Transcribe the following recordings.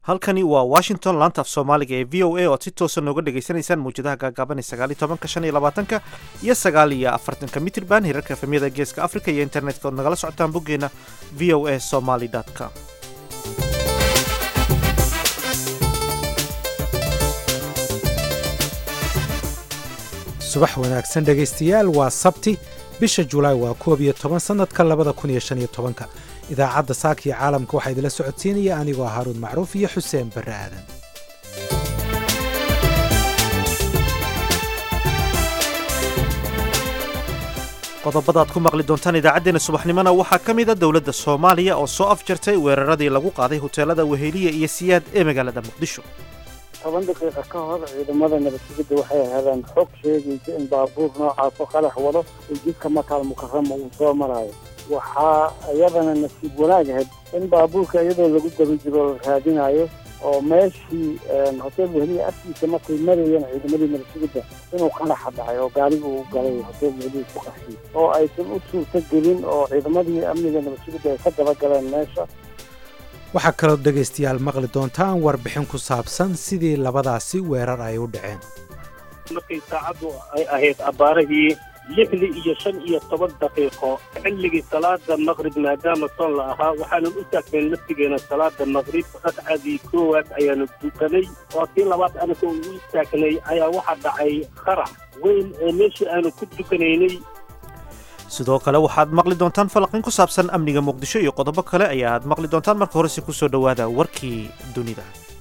halkani waa washington laanta af soomaaliga ee v o a oad si toosa nooga dhagaysanaysaan mawjadaha gaagaaban ee sagaal iyo tobanka shan iyo labaatanka iyo sagaal iyo afartanka mitrban hirarka efemyada geeska africa iyo internetka ood nagala socotaan boggeena v o a somaly com subax wanaagsan dhegaystayaal waa sabti bisha julaay waa koob iyo toban sannadka labada kun iyo shan iyo tobanka idaacadda saaka iyo caalamka waxaa idinla socodsiinaya anigoo haaruun macruuf iyo xuseen barre aadan qodobadaad ku maqli doontaan idaacaddeenna subaxnimona waxaa ka mid a dowladda soomaaliya oo soo afjartay weeraradii lagu qaaday hoteelada weheliya iyo siyaad ee magaalada muqdisho toban daqiiqa ka hor ciidamada nabadsugidda waxay heleen xog sheegaysa in baabuur noocaasoo qalax wado oo jidka makaal mukarama uu soo maraayo waxaa iyadana nasiib wanaag ahayd in baabuurka iyadoo lagu daba jiro la raadinayo oo meeshii hotel weheliya agtiisa markay marayeen ciidamadii nabadsugidda inuu qalaxa dhacay oo gaariga uu galay hotel weheliya ku qaxiyey oo aysan u suurto gelin oo ciidamadii amniga nabadsugidda ay ka daba galeen meesha waxaa kaloo dhegaystayaal maqli doontaan warbixin ku saabsan sidii labadaasi weerar ay u dhaceen markay saacaddu ay ahayd abbaarahii lixdii iyo shan iyo toban daqiiqo xilligii salaada maqrib maadaama soon la ahaa waxaanan u taagnayn laftigeena salaada maqrib ragcadii koowaad ayaanu dukanay oo tii labaad anaga ugu istaagnay ayaa waxaa dhacay qarax weyn oo meeshii aanu ku dukanaynay sidoo kale waxaad maqli doontaan falaqin ku saabsan amniga muqdisho iyo qodobo kale ayaad maqli doontaan marka horese ku soo dhowaada warkii dunida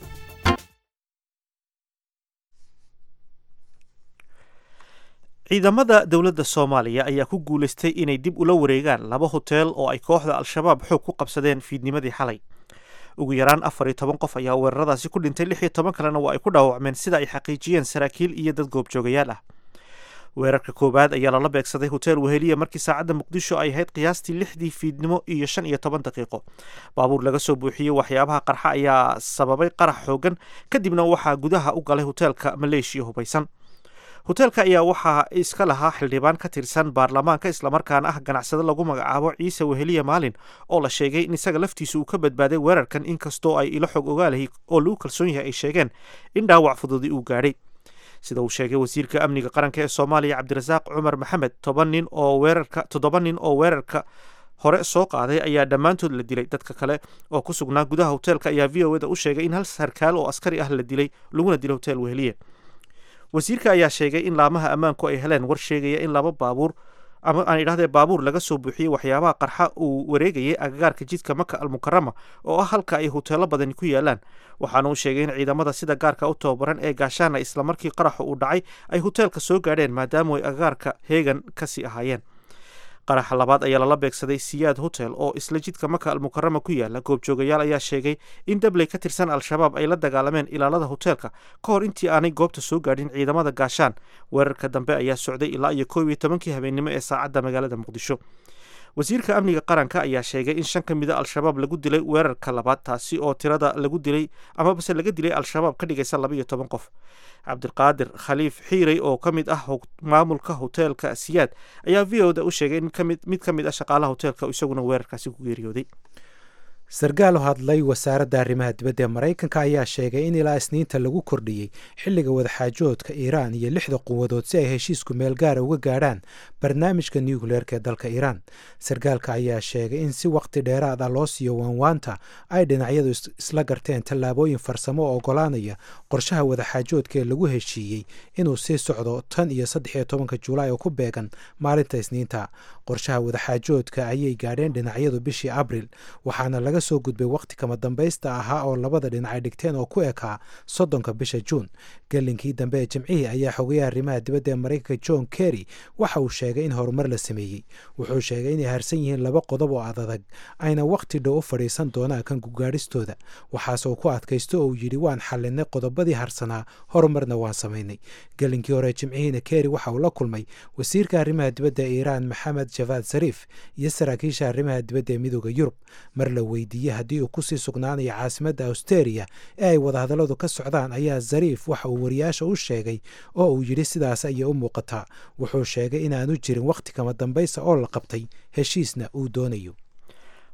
ciidamada dowladda soomaaliya ayaa ku guulaystay inay dib ula wareegaan laba hoteel oo ay kooxda al-shabaab xoog ku qabsadeen fiidnimadii xalay ugu yaraan afar iyo toban qof ayaa weeraradaasi ku dhintay lix iyo toban kalena waa ay ku dhaawacmeen sida ay xaqiijiyeen saraakiil iyo dad goobjoogayaal ah weerarka koowaad ayaa lala beegsaday hotel weheliya markii saacadda muqdisho ay ahayd qiyaastii lixdii fiidnimo iyo shan iyo toban daqiiqo baabuur laga soo buuxiyey waxyaabaha qarxa ayaa sababay qarax xoogan kadibna waxaa gudaha u galay hoteelka maleeshiya hubaysan hoteelka ayaa waxaa iska lahaa xildhibaan ka tirsan baarlamaanka islamarkaana ah ganacsado lagu magacaabo ciise weheliya maalin oo la sheegay in isaga laftiisa uu ka badbaaday weerarkan inkastoo ay ilo xog ogaalahay oo lagu kalsoon yahay ay sheegeen in dhaawac fududi uu gaadhay sida uu sheegay wasiirka amniga qaranka ee soomaaliya cabdirasaaq cumar maxamed toban nin oo weerarka toddoba nin oo weerarka hore soo qaaday ayaa dhammaantood la dilay dadka kale oo ku sugnaa gudaha hoteelka ayaa v o eda u sheegay in hal sarkaal oo askari ah la dilay laguna dilay hotel weheliye wasiirka ayaa sheegay in laamaha ammaanku ay heleen war sheegaya in laba baabuur ama aan idhahdee baabuur laga soo buuxiyey waxyaabaha qarxa uu wareegayay agagaarka jidka maka almukarama oo ah halka ay hoteelo badani ku yaalaan waxaana uu sheegay in ciidamada sida gaarka u tababaran ee gaashaana islamarkii qaraxa uu dhacay ay hoteelka soo gaadheen maadaama ay agagaarka heegan kasii ahaayeen qaraxa labaad ayaa lala beegsaday siyaad hotel oo isla jidka maka almukarama ku yaala goobjoogayaal ayaa sheegay in dabley ka tirsan al-shabaab ay la dagaalameen ilaalada hoteelka ka hor intii aanay goobta soo gaadhin ciidamada gaashaan weerarka dambe ayaa socday ilaa iyo koob iyo tobankii habeennimo ee saacadda magaalada muqdisho wasiirka amniga qaranka ayaa sheegay in shan ka mida al-shabaab lagu dilay weerarka labaad taasi oo tirada lagu dilay amabase laga dilay al-shabaab ka dhigaysa laba iyo toban qof cabdiqaadir khaliif xiirey oo ka mid ah maamulka hoteelka siyaad ayaa v o da u sheegay in mid ka mid ah shaqaalaha hoteelka isaguna weerarkaasi ku geeriyooday sarkaal oo hadlay wasaaradda arrimaha dibadda ee maraykanka ayaa sheegay in ilaa isniinta lagu kordhiyey xilliga wadaxaajoodka iiraan iyo lixda quwadood si ay heshiisku meel gaara uga gaadhaan barnaamijka nucleerka ee dalka iiraan sarkaalka ayaa sheegay in si waqti dheeraad ah loo siiyo waanwaanta ay dhinacyadu isla garteen tallaabooyin farsamo oo ogolaanaya qorshaha wadaxaajoodka ee lagu heshiiyey inuu sii socdo tan iyo saddex iyo tobanka julaay oo ku beegan maalinta isniinta qorshaha wadaxaajoodka ayay gaadheen dhinacyadu bishii abril waxaana laga soo gudbay waqti kama dambaysta ahaa oo labada dhinac ay dhigteen oo ku ekaa soddonka bisha juun gelinkii dambe ee jimcihii ayaa xogayaha arrimaha dibadda ee maraykanka john kerry waxa uu sheegay in horumar la sameeyey wuxuu sheegay inay harsan yihiin laba qodob oo adadag ayna waqti dhow u fadhiisan doonaan kan gugaadhistooda waxaase uu ku adkaysto oo uu yidhi waan xallinay qodobadii harsanaa horumarna waan samaynay gelinkii hore jimcihiina kerry waxa uu la kulmay wasiirka arrimaha dibadda ee iiraan maxamed javaad sariif iyo saraakiisha arrimaha dibadda ee midooda yurub mar la weydiiyey haddii uu kusii sugnaanayo caasimadda austeria ee ay wadahadalladu ka socdaan ayaa zariif waxa uu wariyaasha u sheegay oo uu yidhi sidaas ayay u muuqataa wuxuu sheegay inaanu jirin wakhti kama dambaysa oo la qabtay heshiisna uu doonayo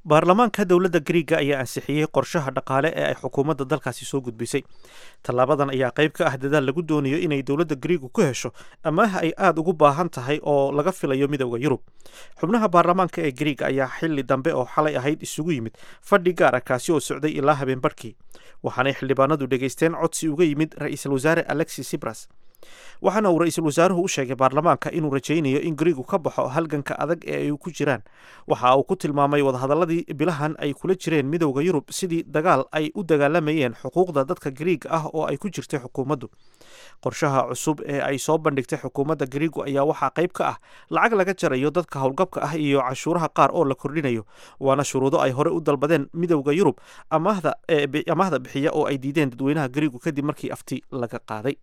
baarlamaanka dowladda griiga ayaa ansixiyey qorshaha dhaqaale ee ay xukuumadda dalkaasi soo gudbisay tallaabadan ayaa qayb ka ah dadaal lagu doonayo inay dowladda griigu ku hesho amaaha ay aada ugu baahan tahay oo laga filayo midowda yurub xubnaha baarlamaanka ee griiga ayaa xili dambe oo xalay ahayd isugu yimid fadhi gaara kaasi oo socday ilaa habeen barhkii waxaanay xildhibaanadu dhegaysteen codsi uga yimid ra-iisul wasaare alexis sibras waxaana uu ra-iisul wasaaruhu u sheegay baarlamaanka inuu rajaynayo in griigu ka baxo halganka adag ee ay ku jiraan waxa uu ku tilmaamay wadahadaladii bilahan ay kula jireen midowda yurub sidii dagaal ay u dagaalamayeen xuquuqda dadka griiga ah oo ay ku jirtay xukuumaddu qorshaha cusub ee ay soo bandhigtay xukuumadda griigu ayaa waxaa qayb ka ah lacag laga jarayo dadka howlgabka ah iyo cashuuraha qaar oo la kordhinayo waana shuruudo ay hore u dalbadeen midowda yurub amaahda bixiya oo ay diideen dadweynaha griigu kadib markii afti laga qaaday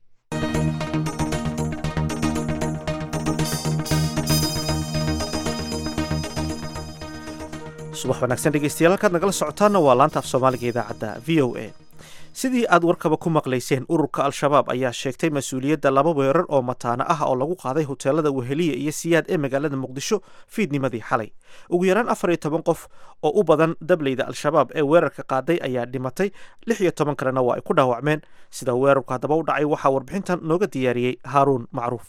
subax wanaagsan dhegeystayaal halkaad nagala socotaana waa laanta af soomaaliga idaacadda v o a sidii aad warkaba ku maqlayseen ururka al-shabaab ayaa sheegtay mas-uuliyadda laba weerar oo mataano ah oo lagu qaaday hoteelada weheliya iyo siyaad ee magaalada muqdisho fiidnimadii xalay ugu yaraan afar iyo toban qof oo u badan dableyda al-shabaab ee weerarka qaaday ayaa dhimatay lix iyo toban kalena waa ay ku dhaawacmeen sida weerarku haddaba u dhacay waxaa warbixintan nooga diyaariyey haaruun macruuf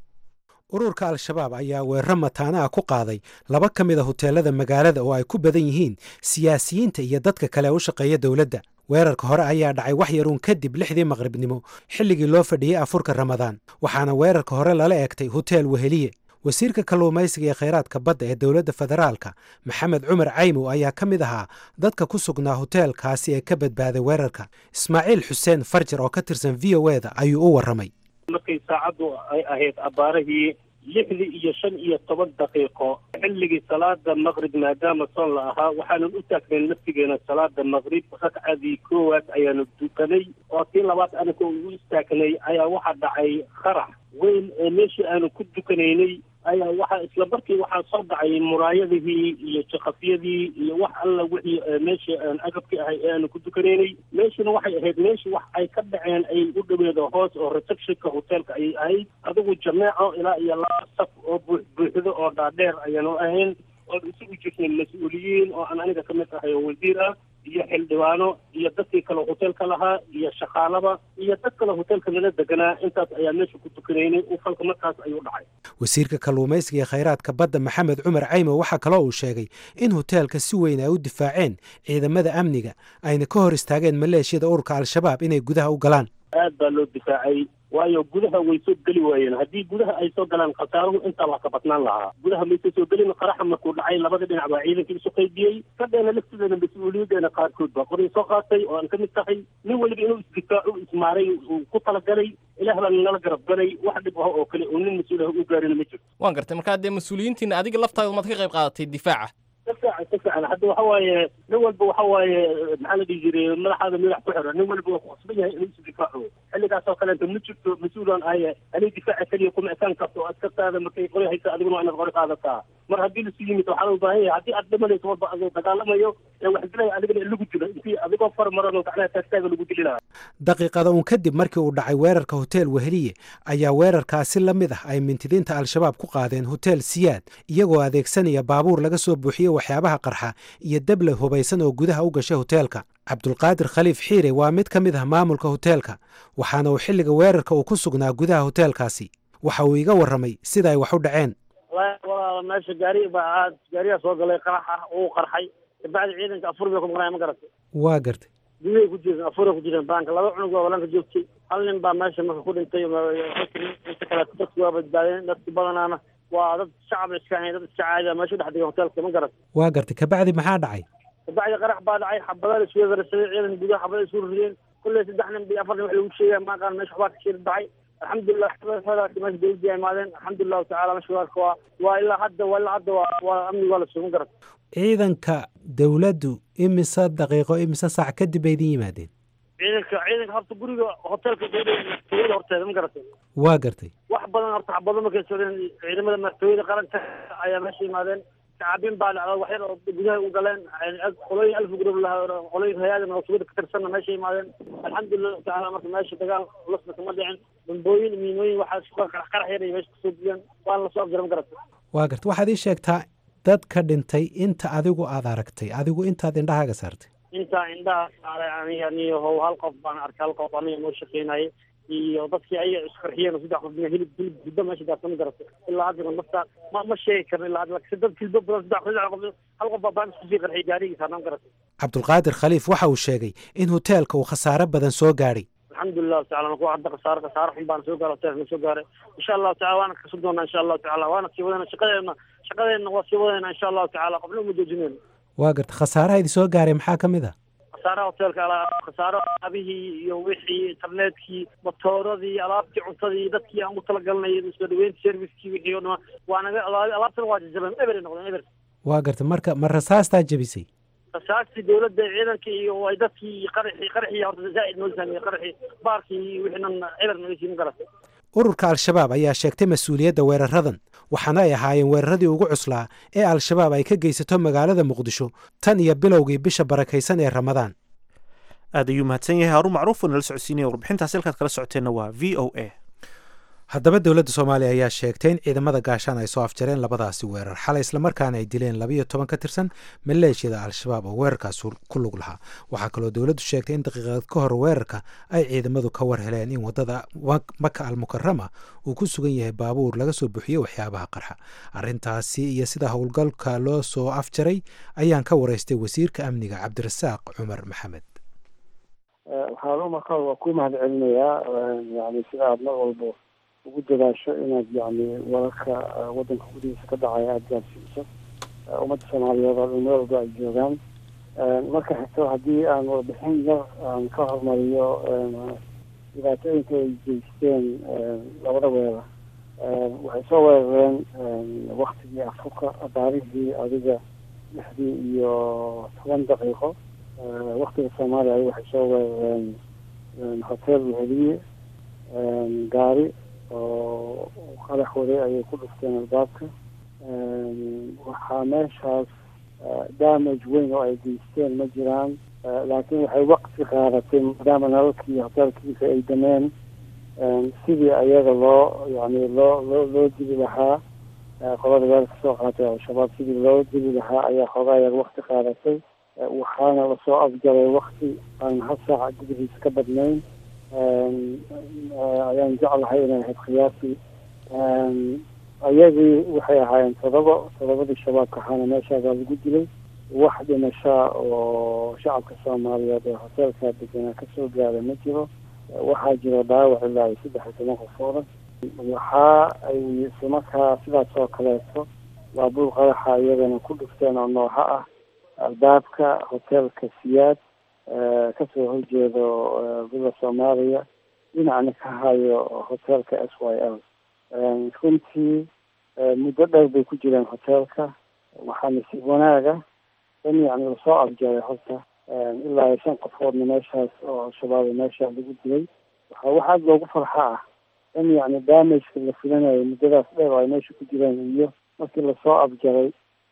ururka al-shabaab ayaa weeraro mataana ah ku qaaday laba ka mid a hoteelada magaalada oo ay ku badan yihiin siyaasiyiinta iyo dadka kale ee u shaqeeya dowladda weerarka hore ayaa dhacay wax yaruun kadib lixdii maqribnimo xilligii loo fadhiyey afurka ramadaan waxaana weerarka hore lala eegtay hoteel weheliye wasiirka kalluumaysiga ee khayraadka badda ee dowladda federaalka maxamed cumar caymow ayaa ka mid ahaa dadka ku sugnaa hoteelkaasi ee ka badbaaday weerarka ismaaciil xuseen farjar oo ka tirsan v o eda ayuu u warramay markay saacaddu ay ahayd abbaarahii lixdii iyo shan iyo toban daqiiqo xilligii salaada maqrib maadaama soon la ahaa waxaanan u taagnayn naftigeena salaada maqrib ragcadii koowaad ayaanu dukanay oo tii labaad anaga u istaagnay ayaa waxaa dhacay qarax weyn ee meeshii aanu ku dukanaynay ayaa waxaa isla markii waxaa soo dhacay muraayadihii iyo jakafyadii iyo wax alla wixii meeshii aan agabki ahay ee aanu ku dukanaynay meeshina waxay ahayd meeshii wax ay ka dhaceen ay u dhaweedo hoos oo receptionka hoteelka ayay ahayd adigu jameeco ilaa iyo laba saf oo buux buuxdo oo dhaadheer ayaanu ahayn oon isugu jirnay mas-uuliyiin oo aan aniga ka mid ahay oo wasiir ah iyo xildhibaano iyo dadkii kale hoteelka lahaa iyo shaqaalaba iyo dad kale hoteelka nala deganaa intaas ayaa meesha ku tukanaynay uu falka markaas ayuu dhacay wasiirka kalluumaysiga ee khayraadka badda maxamed cumar caymo waxaa kaloo uu sheegay in hoteelka si weyn ay u difaaceen ciidamada amniga ayna ka hor istaageen maleeshiyada ururka al-shabaab inay gudaha u galaan aad baa loo difaacay waayo gudaha way soo geli waayeen haddii gudaha ay soo galaan khasaaruhu intaa wax ka badnaan lahaa gudaha maysa soo gelin qaraxa markuu dhacay labada dhinac baa ciidankii isu qaybiyey kadheena laftideena mas-uuliyadeena qaarkood baa qoray soo qaatay oo aan ka mid tahay nin weliba inuu isdifaaco ismaaray uu ku talagalay ilaah baa nala garab galay wax dhib ah oo kale oo nin mas-uul ah u gaarina ma jirto waan gartay markaa dee mas-uuliyiintiina adiga laftaada maad ka qayb qaadatay difaaca ka fiican ka fiican hadda waxa waaye nin walba waxa waaye maxaa la dhihi jiray madaxaada madax ku xiran nin walba waa ku qasban yahay inuu isu difaaco xilligaas oo kaleeto ma jirto mas-uulan aye ani difaaca keliya kuma ekaan karto oo askartaada markay qori haysa adiguna waa inaad qori qaadataa mar haddii lasu yimid waxaa loo baahan yahay haddii aad dhimanayso walba adoo dagaalamayo ee wax dilaya adigana in lagu dilo intii adigoo far maran oo gacnaha taagtaaga lagu dili lahaa daqiiqada uun kadib markii uu dhacay weerarka hotel weheliye ayaa weerarkaasi la mid ah ay mintidiinta al-shabaab ku qaadeen hotel siyaad iyagoo adeegsanaya baabuur laga soo buuxiyey waxyaabaha qarxa iyo dable hubaysan oo gudaha u gashay hoteelka cabdulqaadir khaliif xiire waa mid ka mid ah maamulka hoteelka waxaana uu xilliga weerarka uu ku sugnaa gudaha hoteelkaasi waxa uu iga warramay sida ay wax u dhaceen walaala meesha gaari baa aad gaariyaa soo galay qarax ah uu qarxay kabacdi ciidanka afur bay ku maqnaya ma garatay waa gartay gudahay ku jireen afuray ku jireen baanka laba cunug waa balanka joogtay hal nin baa meesha marka ku dhintay inta kale dadku waa badbaadeen dadki badanaana waa dad shacab iska ahayn dad iska caadi meesha dhex digay hoteelka ma garatay waa gartay kabacdi maxaa dhacay kabacdi qarax baa dhacay xabadaha la isku garsaday ciidan gudaha xabada isku rideen kulley saddex nin bi afar nin wax lagu sheegaya maaqaan meesha waxbaa ka shir dhacay alxamdulilah meesha dawladii ay imaadeen alxamdulilahu tacala meesha waarka waa waa ilaa hadda waa ilaa hadda waa waa amniga waa la sugan garat ciidanka dowladdu imise daqiiqo imise saac kadib bay idin yimaadeen ciidanka ciidanka horta guriga hoteelka madaxtooyada horteeda ma garatay waa gartay wax badan horta xabado markay socdeen ciidamada madaxtooyada qaranka ayaa meesha yimaadeen shacabin baa dhacda wax yar oo gudaha u galeen qolooyin alf gurub lahaa qolooyin hay-ada masuuliyadda ka tirsanna meesha yimaadeen alxamdulilah tacaala marka meesha dagaal lusna kama dhicin dambooyin miinooyin waxaa isku qarax qarax yar ay meesha kasoo diyeen waana lasoo afjaran garata waa garta waxaad ii sheegtaa dadka dhintay inta adigu aad aragtay adigu intaad indhahaaga saartay intaa indhaha saaray aniga niyahow hal qof baan arkay hal qof aniga noo shaqeynayay iyo dadkii ayaga isqarxiyeen oo saddex qof hilib hilib hiddo meesha daasama garata ilaa haddana nafta ma ma sheegi karno ilaa hadda laakiin dad hilbo badan saddex saddex qof hal qof baa baan isku sii qarxiyay gaarigiisa anaan garata cabdulqaadir khaliif waxa uu sheegay in hoteelka uu khasaare badan soo gaadhay alxamdulilahu tacala kuwa hadda khasaare khasaare xun baan soo gaara hoteelka soo gaaray insha allahu tacala waana kasu doonaa insha allahu tacala waana sii wadana shaqadeena shaqadeena waa sii wadayna insha allahu tacala qofna uma joojinayno waa garta khasaaraha idin soo gaaray maxaa ka mid a khasaaraha hoteelka khasaaro alaabihii iyo wixii internetkii matooradii alaabtii cuntadii dadkii aan u talagalnay soo dhaweynta servicekii wixii oo dhama waa naga alaabtana waa jajabeen eber noqdeen eber waa garta marka ma rasaastaa jebisay rasaastii dowladda ciidanka iyo ay dadkii qaraxii qaraxii horta zaa'id noo saamiyey qaraxii baarkii wixii dhan eber naga siin garata ururka al-shabaab ayaa sheegtay mas-uuliyadda weeraradan waxaana ay ahaayeen weeraradii ugu cuslaa ee al-shabaab ay ka geysato magaalada muqdisho tan iyo bilowgii bisha barakaysan ee ramadaan aad ayuu mahadsan yahay haarun macruuf oo nala socodsiinaya warbixintaas halkaad kala socoteenna waa v o a haddaba dowladda soomaaliya ayaa sheegtay in ciidamada gaashaan ay soo afjareen labadaasi weerar xalay islamarkaana ay dileen labayo toban ka tirsan maleeshiyada al-shabaab oo weerarkaas ku lug lahaa waxaa kaloo dowladdu sheegtay in daqiiqad ka hor weerarka ay ciidamadu ka war heleen in waddada maka almukarama uu ku sugan yahay baabuur laga soo buxiyey waxyaabaha qarxa arrintaasi iyo sida howlgalka loo soo afjaray ayaan ka waraystay wasiirka amniga cabdirasaaq cumar maxamed waxaan marka waa ku mahad celinayaa yani sida aad mar walbo ugu dadaasho inaad yani wararka wadanka gudihiisa ka dhacaya aada gaarsiiso ummadda soomaaliyeed oo dhan meel walba ay joogaan marka xigto haddii aan warbixin yar aan ka hormariyo dhibaatooyinka ay geysteen labada weerar waxay soo weerareen waktigii afrika taariikhdii adiga lixdii iyo toban daqiiqo waktiga soomaaliya ay waxay soo weerareen hotel weheliye gaari oo qarax waday ayay ku dhufteen albaabka waxaa meeshaas damage weyn oo ay geysteen ma jiraan laakiin waxay waqti qaadatay maadaama nalalkii hoteelkiisa ay dameen sidii ayaga loo yani loo loo loo dili lahaa qolada weerarka soo qaatay al-shabaab sidii loo dili lahaa ayaa xoogaa yar waqti qaadatay waxaana lasoo afjaray wakti aan hal saaca gudihiisa ka badnayn ayaan jeclahay inay ahayd khiyaasii ayagii waxay ahaayeen todoba todobadii shabaabka ahaana meeshaasaa lagu dilay wax dhimashaa oo shacabka soomaaliyeed ee hoteelkaa deganaa kasoo gaaray ma jiro waxaa jiro dhaawac ilaa iyo saddex iyo toban qofooda waxaa ay islamarkaa sidaas oo kaleeto baabuur qaraxa iyagana ku dhufteen oo nooha ah albaabka hoteelka siyaad kasoo horjeedo bila soomaaliya dhinacna ka hayo hoteelka s y l runtii muddo dheer bay ku jireen hoteelka waxaa nasiib wanaaga in yani lasoo afjaray horta ilaa iyo shan qofoodna meeshaas oo al-shabaab meesha lagu dilay waxa wax aada loogu farxa ah in yani damageka la filanayo muddadaas dheer oo ay meesha ku jireen iyo markii lasoo afjaray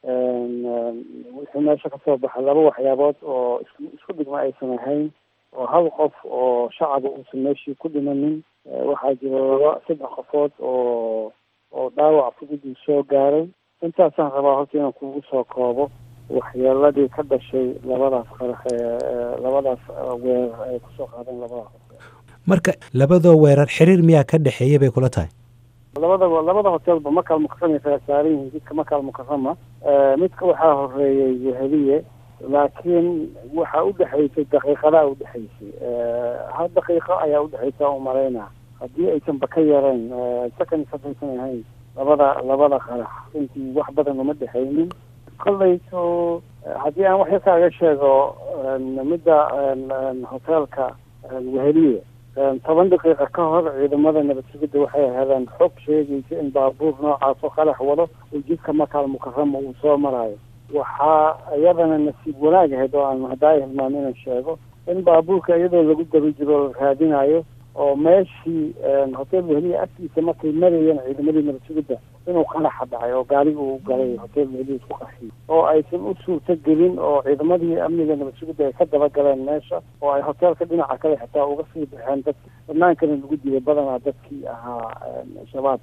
wuxuu meesha kasoo baxay laba waxyaabood oo isku isku dhigma aysan ahayn oo hal qof oo shacaba uusan meeshii ku dhimanin waxaa jira laba saddex qofood oo oo dhaawac fududuu soo gaaray intaasaan rabaa horta inaan kugu soo koobo waxyeeladii ka dhashay labadaas qarax ee labadaas weerar ay kusoo qaadeen labadaas marka labadoo weerar xiriir miyaa ka dhexeeya bay kula tahay labadaba labada hotelba makaal mukarama kala saaran yihiin jidka makaal mukarama midka waxaa horeeyey weheliye laakiin waxaa udhexaysay daqiiqadaa udhexaysay hal daqiiqo ayaa udhexaysa u malaynaa haddii aysanba ka yareen second sadaysan ahayn labada labada qarax runtii wax badan uma dhexaynin kollayto haddii aan wax yarkaaga sheego midda hoteelka weheliye toban daqiiqa ka hor ciidamada nabad sugidda waxay heleen xog sheegaysa in baabuur noocaas oo qalax wado oo jidka makaal mukarama uu soo marayo waxaa iyadana nasiib wanaag ahayd oo aan hadaayo hilmaan inaan sheego in baabuurka iyadoo lagu daba jiro la raadinayo oo meeshii hotel weheliya agtiisa markay marayeen ciidamadii nabad sugidda inuu qaraxa dhacay oo gaariga uu galay hotel weheliya isku qarxiyay oo aysan u suurto gelin oo ciidamadii amniga nabad sugidda ay ka daba galeen meesha oo ay hoteelka dhinaca kale xitaa uga sii baxeen dadki banaankana lagu dilay badanaa dadkii ahaa shabaabka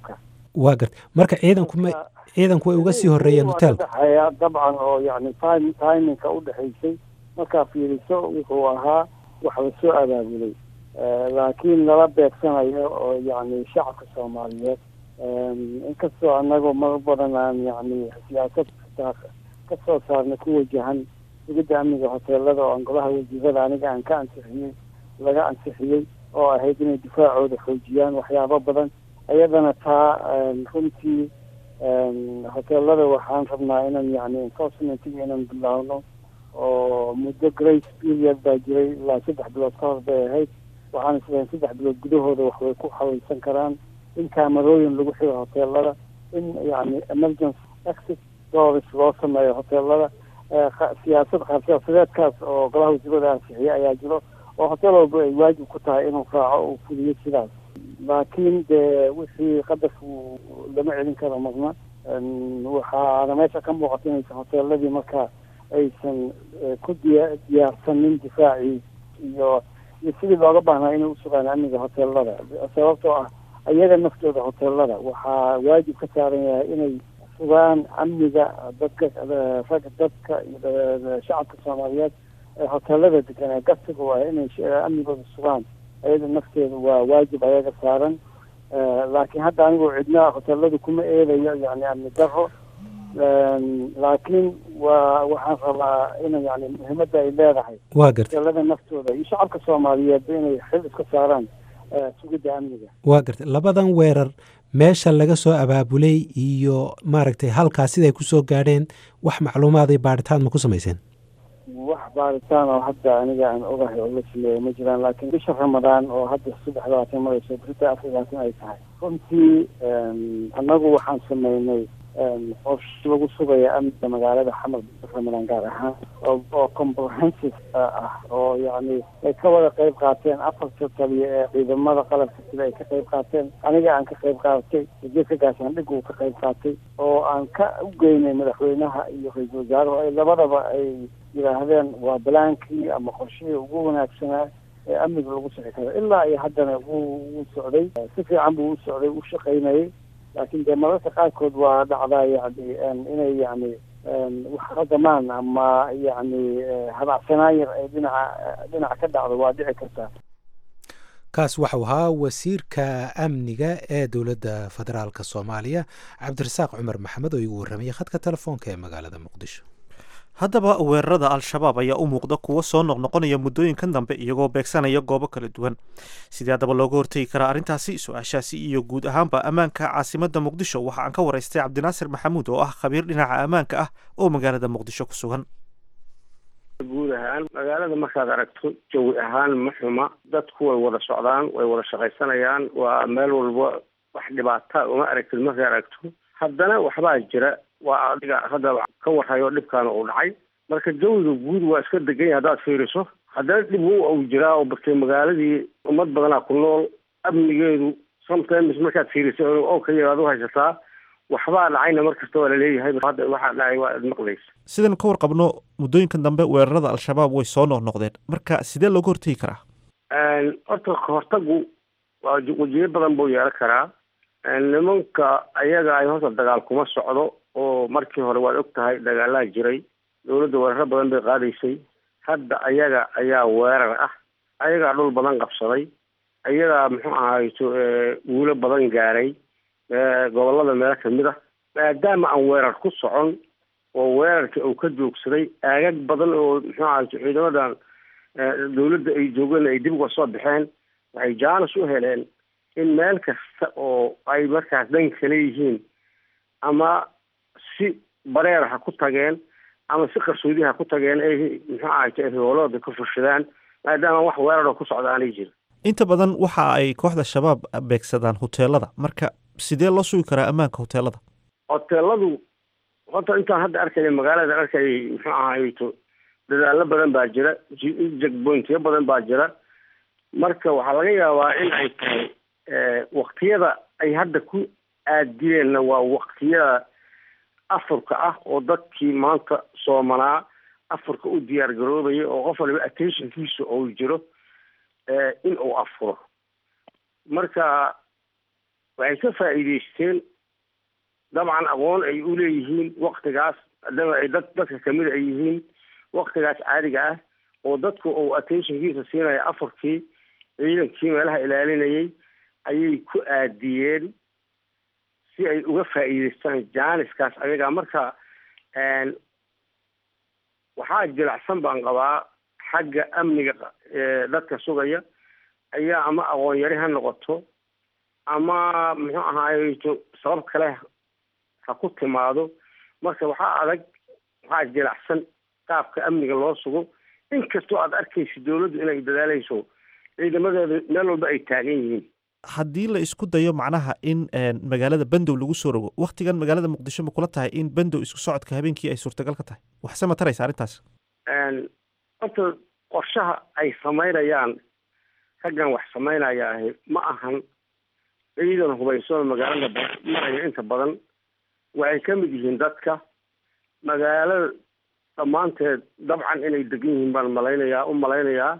waa garta marka ciidanku ma ciidanku way uga sii horreeyeen hoteelka udhexeeya dabcan oo yani time timinka udhexaysay markaa fiiriso wuxuu ahaa wax lasoo abaabulay laakiin lala beegsanayo oo yani shacabka soomaaliyeed inkastoo anagoo mar badan aan yani siyaasad ka soo saarnay ku wajahan sugidda amniga hoteelada oo golaha wasiirada aniga aan ka ansixiyey laga ansixiyey oo ahayd inay difaacooda xoojiyaan waxyaabo badan iyadana taa runtii hoteelada waxaan rabnaa inaan yani enforcementiga inaan bilaawno oo muddo grace period baa jiray ilaa saddex bilood ka hor bay ahayd waxaan isleeyahay saddex bilood gudahooda wax way ku xawaysan karaan in kaamarooyin lagu xiro hoteelada in yani emergency exit doors loo sameeyo hoteelada siyaasad qaab siyaasadeedkaas oo golaha wasiirada ansixiyey ayaa jiro oo hotel walba ay waajib ku tahay inuu raaco uu fuliyo sidaas laakiin dee wixii qadarku lama celin karo marna waxaana meesha ka muuqata inaysan hoteeladii markaa aysan ku diya diyaarsanin difaacii iyo iyo sidii looga baahnaa inay usugaan amniga hoteelada sababtoo ah iyaga naftooda hoteelada waxaa waajib ka saaran yahay inay sugaan amniga dadka ragga dadka iyo shacabka soomaaliyeed ee hoteelada degan ee gastiga u ah inay amnigooda sugaan ayada nafteeda waa waajib ayaga saaran laakiin hadda anigoo cidna hoteelada kuma eedayo yani amni daro laakiin waa waxaan rabaa in yani muhiimadda ay leedahay waa garta hoteelada naftooda iyo shacabka soomaaliyeed inay xil iska saaraan sugidda amniga waa garta labadan weerar meesha laga soo abaabulay iyo maaragtay halkaas siday kusoo gaadheen wax macluumaaday baadhitaan ma ku samayseen wax baaritaan oo hadda aniga aan ogahay oo la sameeya ma jiraan laakiin bisha ramadaan oo hadda saddex labaatan marayso berita afar labaatan ay tahay runtii annagu waxaan sameynay qorshe lagu sugaya amniga magaalada xamar bisha ramadaan gaar ahaan oo comprehensive ah oo yani ay ka wada qayb qaateen afarta taliya ee ciidamada qalabka sida ay ka qayb qaateen aniga aan ka qayb qaatay wasiirka gaashaandhig uu ka qayb qaatay oo aan ka u geynay madaxweynaha iyo ra-iisul wasaaruhu ay labadaba ay yidhaahdeen waa balaankii ama qorshihii ugu wanaagsanaa ee amniga lagu sixi karo ilaa iyo haddana wuu socday si fiican buu u socday u shaqaynayay laakiin dee mararka qaarkood waa dhacdaa yani inay yani wax qadamaan ama yani habacsanaan yar ay dhinaca dhinaca ka dhacdo waa dhici kartaa kaas waxau ahaa wasiirka amniga ee dowladda federaalk soomaaliya cabdirasaaq cumar maxamed oo igu warramayay khadka telefoonka ee magaalada muqdisho haddaba weerarada al-shabaab ayaa u muuqda kuwo soo noqnoqonaya muddooyinkan dambe iyagoo beegsanaya goobo kala duwan sidee haddaba looga hortegi karaa arrintaasi su-aashaasi iyo guud ahaanba ammaanka caasimadda muqdisho waxa aan ka waraystay cabdinaasir maxamuud oo ah khabiir dhinaca ammaanka ah oo magaalada muqdisho ku sugan guud ahaan magaalada markaad aragto jawi ahaan ma xuma dadku way wada socdaan way wada shaqaysanayaan waa meel walba wax dhibaata uma aragtid markay aragto haddana waxbaa jira waa adiga hadda ka warhayo dhibkaana uu dhacay marka jawiga guud waa iska degan yahay haddaad fiiriso haddana dhib wa uu jiraa oo bartay magaaladii ummad badanaa ku nool amnigeedu sometimes markaad fiiriso oo ka yaraad u haysataa waxbaa dhacayna mar kasta waa laleeyahay hadda waxaa dhacay waa ad maqlaysa sidaynu ka warqabno muddooyinkan dambe weerarada al-shabaab way soo noqnoqdeen marka sidee looga hortegi karaa horta kahortagu waa wajiyo badan buu yeelan karaa nimanka ayaga ay horta dagaal kuma socdo oo markii hore waad og tahay dagaalaa jiray dowladda weeraro badan bay qaadaysay hadda ayaga ayaa weerar ah ayagaa dhul badan qabsaday ayagaa muxuu ahayto wuulo badan gaaray gobolada meelo kamid ah maadaama aan weerar ku socon oo weerarka uu ka joogsaday aagag badan oo muxuu ahayto ciidamadan dowladda ay joogeen ay dib uga soo baxeen waxay jaanis u heleen in meel kasta oo ay markaas dhan kale yihiin ama si bareer ha ku tageen ama si qarsoodi ha ku tageen ay muxuu ahayto ay hoolooda ka fushadaan maadaama wax weeraroo ku socda aanay jirin inta badan waxa ay kooxda shabaab beegsadaan hoteelada marka sidee loo sugi karaa ammaanka hoteelada hoteeladu horta intaan hadda arkaya magaalada arkayay muxuu ahayto dadaalo badan baa jira jegbointiyo badan baa jira marka waxaa laga yaabaa in ay tahay waktiyada ay hadda ku aadiyeenna waa waktiyada afurka ah oo dadkii maanta soomanaa afurka u diyaar garoobaya oo qof waliba attentionkiisa uu jiro in uu afuro marka waxay ka faa'iideysteen dabcan aqoon ay u leeyihiin waktigaas hadaba ay dad dadka kamida ay yihiin waktigaas caadiga ah oo dadku uu attentionkiisa siinaya afarkii ciidankii meelaha ilaalinayay ayay ku aadiyeen si ay uga faa'iideystaan jaaniskaas ayaga marka waxaa jilacsan baan qabaa xagga amniga dadka sugaya ayaa ama aqoon yari ha noqoto ama muxuu ahaayeto sabab kale ha ku timaado marka waxaa adag waxaa jilacsan qaabka amniga loo sugo inkastoo aad arkaysa dawladdu inay dadaalayso ciidamadeeda meel walba ay taagan yihiin haddii la isku dayo macnaha in magaalada bandow lagu soo rogo waktigan magaalada muqdisho ma kula tahay in bandow isku socodka habeenkii ay suurtagal ka tahay waxse ma taraysa arrintaas horta qorshaha ay samaynayaan raggan wax samaynaya ahi ma ahan ciidan hubayso magaalada maraya inta badan waxay ka mid yihiin dadka magaalada dhammaanteed dabcan inay degan yihiin baan malaynayaa u malaynayaa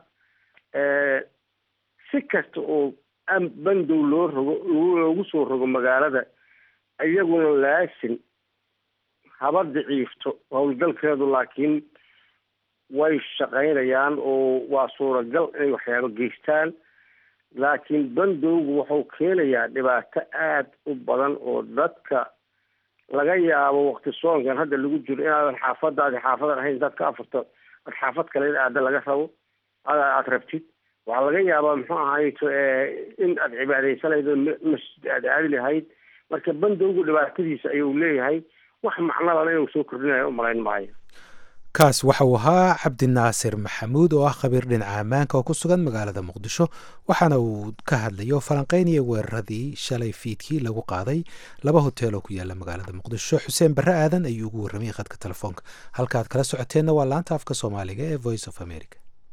si kasta oo bandow loo rogo loogu soo rogo magaalada iyaguna laasin haba daciifto howlgalkeedu laakiin way shaqaynayaan oo waa suuragal inay waxyaabo geystaan laakiin bandowgu wuxuu keenayaa dhibaato aada u badan oo dadka laga yaabo wakti soonkan hadda lagu jiro inaadan xaafadaadi xaafadan ahayn intaad ka afurto ad xaafad kale in aada laga rabo aada rabtid waxaa laga yaabaa muxuu ahayto in aad cibaadaysanaydo masjid aada aadi lahayd marka bandowgu dhibaatadiisa ayuu leeyahay wax macnalana inuu soo kordhinayo umalayn maayo kaas waxa uu ahaa cabdinaasir maxamuud oo ah khabiir dhinaca ammaanka oo ku sugan magaalada muqdisho waxaana uu ka hadlayo falanqeynaya weeraradii shalay fiidkii lagu qaaday laba hotel oo ku yaala magaalada muqdisho xuseen barre aadan ayuu ugu warramay khadka telefoonka halkaaad kala socoteenna waa laanta afka soomaaliga ee voice of america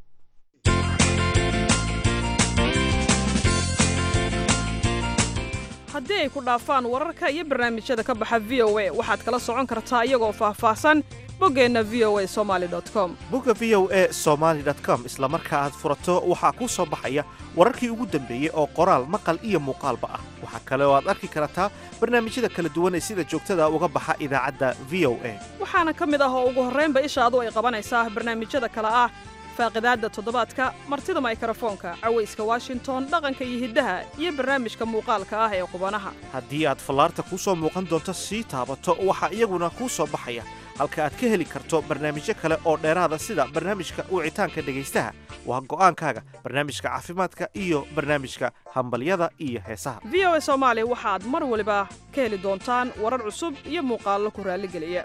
haddii ay ku dhaafaan wararka iyo barnaamijyada ka baxa v o a waxaad kala socon kartaa iyagoo faahfaahsan boggeenna v o a somaali com bogga v o e somaali com isla marka aad furato waxaa kuu soo baxaya wararkii ugu dambeeyey oo qoraal maqal iyo muuqaalba ah waxaa kale oo aad arki kartaa barnaamijyada kala duwan ee sida joogtada uga baxa idaacadda v o a waxaana ka mid ah oo ugu horraynba ishaadu ay qabanaysaa barnaamijyada kale ah faaqidaadda toddobaadka martida maykarafoonka cawayska washington dhaqanka iyo hiddaha iyo barnaamijka muuqaalka ah ee qubanaha haddii aad fallaarta kuu soo muuqan doonto sii taabato waxaa iyaguna kuu soo baxaya halka aad ka heli karto barnaamijyo kale oo dheeraada sida barnaamijka wicitaanka dhegaystaha waa go'aankaaga barnaamijka caafimaadka iyo barnaamijka hambalyada iyo heesaha v o a soomaali waxaad mar waliba ka heli doontaan warar cusub iyo muuqaallo ku raalligeliya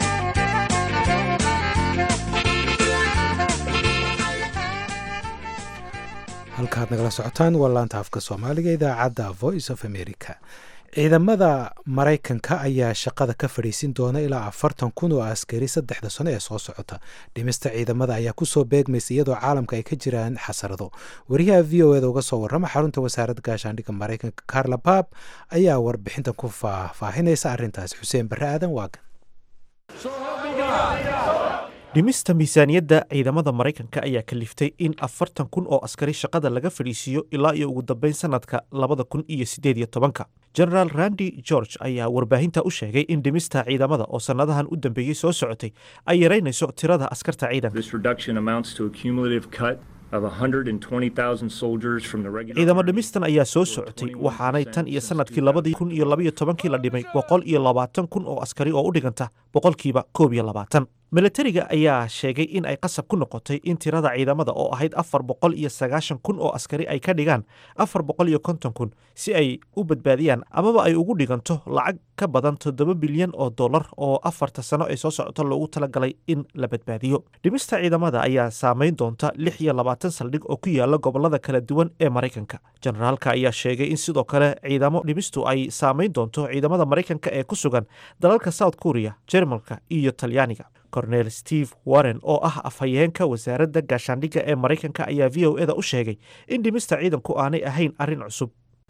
halkaad nagala socotaan waa laanta afka soomaaliga idaacadda voice of america ciidamada maraykanka ayaa shaqada ka fadhiisin doona ilaa afartan kun oo askari saddexda sano ee soo socota dhimista ciidamada ayaa kusoo beegmaysa iyadoo caalamka ay ka jiraan xasarado wariyaha v o eda uga soo warrama xarunta wasaaradda gaashaandhigga maraykanka carla baab ayaa warbixintan ku faahfaahinaysa arrintaasi xuseen barre aadan waagan dhimista miisaaniyadda ciidamada maraykanka ayaa kaliftay in afartan kun oo askari shaqada laga fadhiisiiyo ilaa iyo ugu dambeyn sanadka labada kun iyo siddeed iyo tobanka genaraal randi george ayaa warbaahinta u sheegay in dhimista ciidamada oo sannadahan u dambeeyey soo socotay ay yaraynayso tirada askarta ciidanka ciidamo dhimistan ayaa soo socotay waxaanay tan iyo sanadkii labadii kun iyo labaiyo tobankii la dhimay boqol iyo labaatan kun oo askari oo u dhiganta boqolkiiba koob iyo labaatan milatariga ayaa sheegay in ay qasab ku noqotay in tirada ciidamada oo ahayd afar boqol iyo sagaashan kun oo askari ay ka dhigaan afar boqol iyo konton kun si ay u badbaadiyaan amaba ay ugu dhiganto lacag ka badan toddoba bilyan oo dollar oo afarta sano ee soo socota loogu talagalay in la badbaadiyo dhimista ciidamada ayaa saameyn doonta lix iyo labaatan saldhig oo ku yaala gobolada kala duwan ee maraykanka generaalka ayaa sheegay in sidoo kale ciidamo dhimistu ay saameyn doonto ciidamada maraykanka ee ku sugan dalalka south korea jermalka iyo talyaaniga cornel steve warren oo ah afhayeenka wasaaradda gaashaandhigga ee maraykanka ayaa v o eda u sheegay in dhimista ciidanku aanay ahayn arrin cusub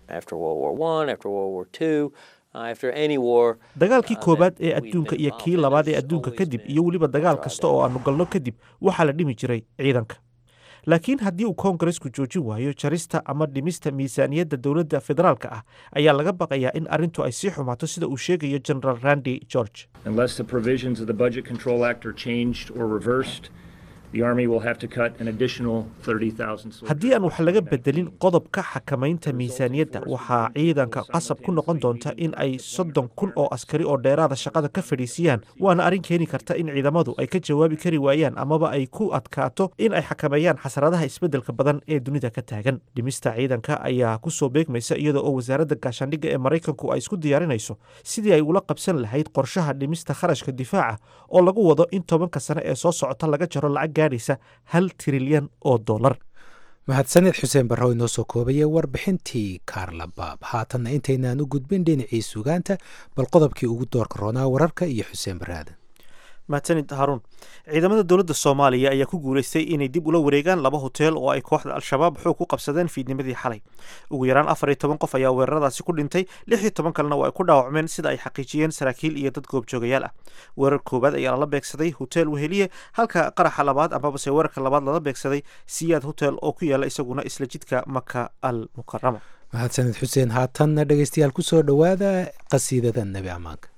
dagaalkii koowaad ee adduunka iyo kii labaad ee adduunka kadib iyo weliba dagaal kasta oo aanu galno kadib waxaa la dhimi jiray ciidanka laakiin haddii uu koongaresku joojin waayo jarista ama dhimista miisaaniyadda dowladda federaalka ah ayaa laga baqayaa in arrintu ay sii xumaato sida uu sheegayo general randy george Unless the provisions of the Budget Control Act are changed or reversed, the Army will have to cut an additional 30,000 soldiers. haddii aan wax laga bedelin qodobka xakamaynta miisaaniyadda waxaa ciidanka qasab ku noqon doonta in ay soddon kun oo askari oo dheeraada shaqada ka fadhiisiyaan waana arrin keeni karta in ciidamadu ay ka jawaabi kari waayaan amaba ay ku adkaato in ay xakameeyaan xasaradaha isbeddelka badan ee dunida ka taagan dhimista ciidanka ayaa kusoo beegmaysa iyada oo wasaaradda gaashaandhigga ee maraykanku ay isku diyaarinayso sidii ay ula qabsan lahayd qorshaha dhimista kharashka difaaca oo lagu wado in tobanka sane ee soo socota laga jaro lacag gaadhaysa hal trilyan oo dollar mahadsaned xuseen barrow inoo soo koobaya warbixintii kaarla baab haatanna intaynaan u gudbin dhinacii sugaanta bal qodobkii ugu doorka roonaa wararka iyo xuseen baraaden mahadsanid haruun ciidamada dowladda soomaaliya ayaa ku guulaystay inay dib ula wareegaan laba hoteel oo ay kooxda al-shabaab xoog ku qabsadeen fiidnimadii xalay ugu yaraan afar iyo toban qof ayaa weeraradaasi ku dhintay lix iyo toban kalena waa ay ku dhaawacmeen sida ay xaqiijiyeen saraakiil iyo dad goobjoogayaal ah weerar koowaad ayaa lala beegsaday hotel weheliye halka qaraxa labaad amabase weerarka labaad lala beegsaday siyaad hotel oo ku yaala isaguna isla jidka maka al mukarama mahadsaned xuseen haatanna dhegeystayaal ku soo dhowaada qasiidada nebi ammaanka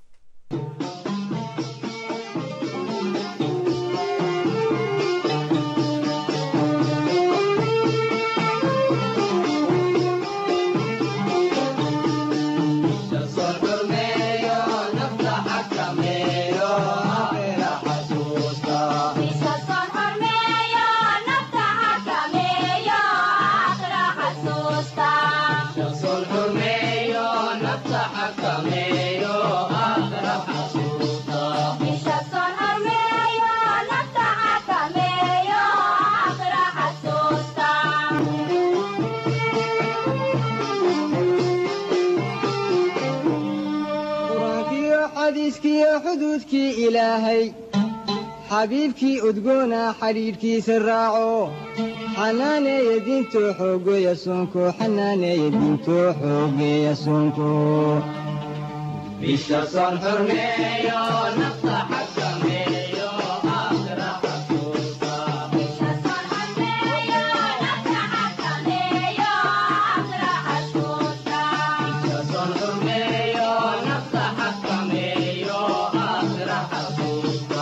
qur-aankiyo xadiiskiyo xuduudkii ilaahay xabiibkii udgoona xidhiidhkiisa raaco xanaaneeya diintoo xoogeeya soonko xanaaneeya diintoo xoogeeya soonko bisha soon xurmeeyo nafta xakameeyo aakhira xasuusta bisha soon xurmeeyo nafta xakameeyo aakhira xasuusta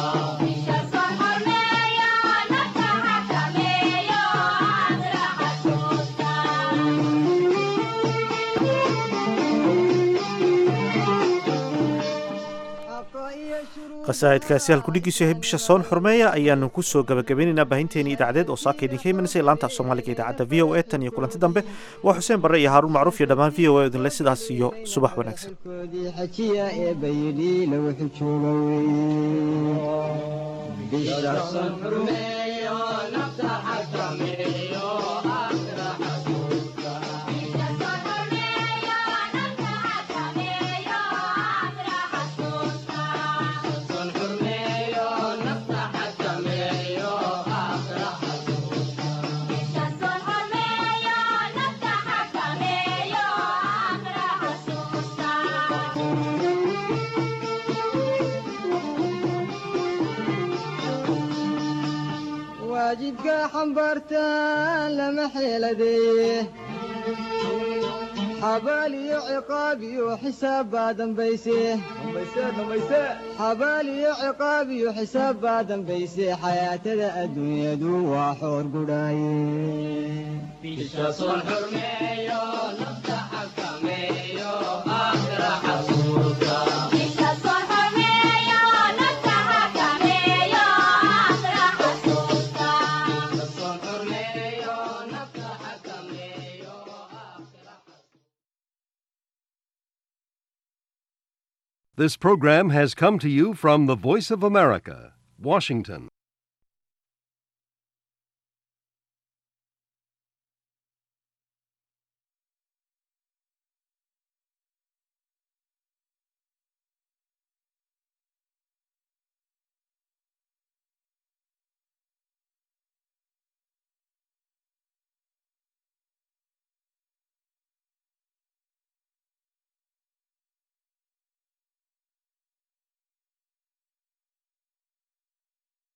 qasaa'idkaasi halkudhigiisu yahay bisha soon xurmeeya ayaanu ku soo gabagabaynaynaa baahinteeni idaacadeed oo saaka idinka imanaysa laanta af soomaaliga idaacadda v o a tan iyo kulanti dambe waa xuseen barre iyo haaruun macruuf iyo dhammaan v o a idinle sidaas iyo subax wanaagsan koodii xajiya ee bayidhi lagu xijooga weeye bisha soon xurmeeyo nafta xakameeyo aakhira xasuusta soon xurmeeyo nafta xakameeyo aakhira xasuusta waajibka xambaartaan lama xeeladeeye xabaal iyo ciqaab iyo xisaab baa dambayse xabaal iyo ciqaab iyo xisaab baa dambayse xayaatada adduunyadu waa xoor gudhaaye bisha soon xurmeeyo nafta xakameeyo aakhira xasuusta soon xurmeeyo nafta xakameeyo This program has come to you from the Voice of America, Washington.